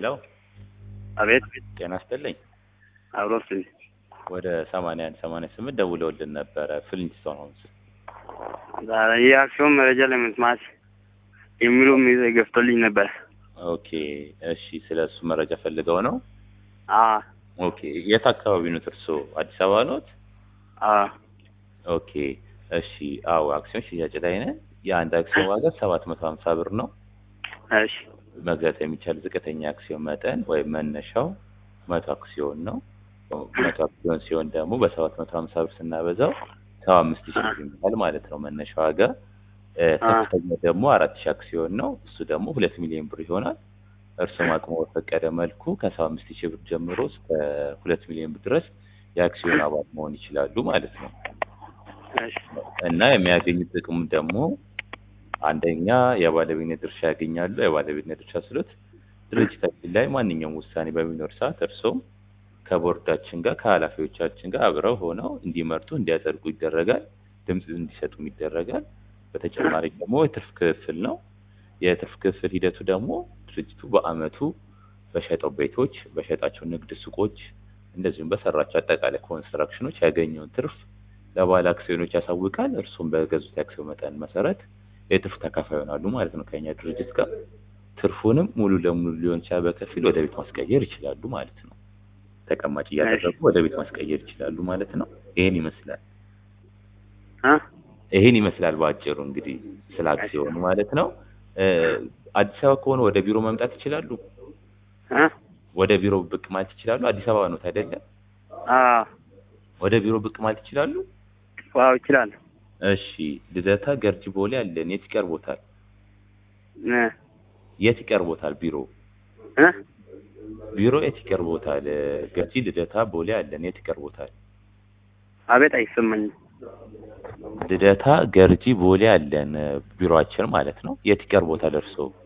ሄሎ አቤት ጤና ይስጥልኝ። አብሮስ ወደ ሰማንያ አንድ ሰማንያ ስምንት ደውለውልን ነበረ ፍሊንስቶን ሆምስ። የአክሲዮን መረጃ ለመስማት የሚሉ ገፍቶልኝ ነበር። ኦኬ እሺ፣ ስለ እሱ መረጃ ፈልገው ነው? አዎ ኦኬ የት አካባቢ ነው እርስዎ? አዲስ አበባ ኖት? አዎ ኦኬ እሺ። አዎ አክሲዮን ሽያጭ ላይ ነን። የአንድ አክሲዮን ዋጋ ሰባት መቶ ሀምሳ ብር ነው። እሺ መግዛት የሚቻል ዝቅተኛ አክሲዮን መጠን ወይም መነሻው መቶ አክሲዮን ነው። መቶ አክሲዮን ሲሆን ደግሞ በሰባት መቶ ሀምሳ ብር ስናበዛው ሰባ አምስት ሺህ ብር ይመጣል ማለት ነው መነሻ ዋጋ። እ፣ ከፍተኛ ደግሞ አራት ሺህ አክሲዮን ነው። እሱ ደግሞ ሁለት ሚሊዮን ብር ይሆናል። እርስዎም አቅሞ በፈቀደ መልኩ ከሰባ አምስት ሺህ ብር ጀምሮ እስከ ሁለት ሚሊዮን ብር ድረስ የአክሲዮን አባል መሆን ይችላሉ ማለት ነው። እሺ እና የሚያገኙት ጥቅም ደግሞ አንደኛ የባለቤትነት ድርሻ ያገኛሉ። የባለቤትነት ድርሻ ስሎት ድርጅታችን ላይ ማንኛውም ውሳኔ በሚኖር ሰዓት እርስዎም ከቦርዳችን ጋር ከኃላፊዎቻችን ጋር አብረው ሆነው እንዲመርጡ እንዲያጸድቁ ይደረጋል። ድምፅ እንዲሰጡም ይደረጋል። በተጨማሪ ደግሞ የትርፍ ክፍል ነው። የትርፍ ክፍል ሂደቱ ደግሞ ድርጅቱ በአመቱ በሸጠው ቤቶች፣ በሸጣቸው ንግድ ሱቆች እንደዚሁም በሰራቸው አጠቃላይ ኮንስትራክሽኖች ያገኘውን ትርፍ ለባለ አክሲዮኖች ያሳውቃል። እርሱም በገዙት የአክሲዮን መጠን መሰረት የትርፍ ተካፋይ ይሆናሉ ማለት ነው ከኛ ድርጅት ጋር። ትርፉንም ሙሉ ለሙሉ ሊሆን ይችላል፣ በከፊል ወደ ቤት ማስቀየር ይችላሉ ማለት ነው። ተቀማጭ እያደረጉ ወደ ቤት ማስቀየር ይችላሉ ማለት ነው። ይሄን ይመስላል እ ይሄን ይመስላል በአጭሩ እንግዲህ ስለ አክሲዮኑ ማለት ነው። እ፣ አዲስ አበባ ከሆነ ወደ ቢሮ መምጣት ይችላሉ። እ ወደ ቢሮ ብቅ ማለት ይችላሉ። አዲስ አበባ ነው አይደለ? አዎ ወደ ቢሮ ብቅ ማለት ይችላሉ። ዋው ይችላል እሺ፣ ልደታ ገርጂ ቦሌ አለን። የት ይቀርቦታል? እ የት ይቀርቦታል ቢሮ? እ ቢሮ የት ይቀርቦታል? ገርጂ ልደታ ቦሌ አለን። የት ይቀርቦታል? አቤት አይሰማኝም። ልደታ ገርጂ ቦሌ አለን ቢሮአችን ማለት ነው። የት ይቀርቦታል እርስዎ?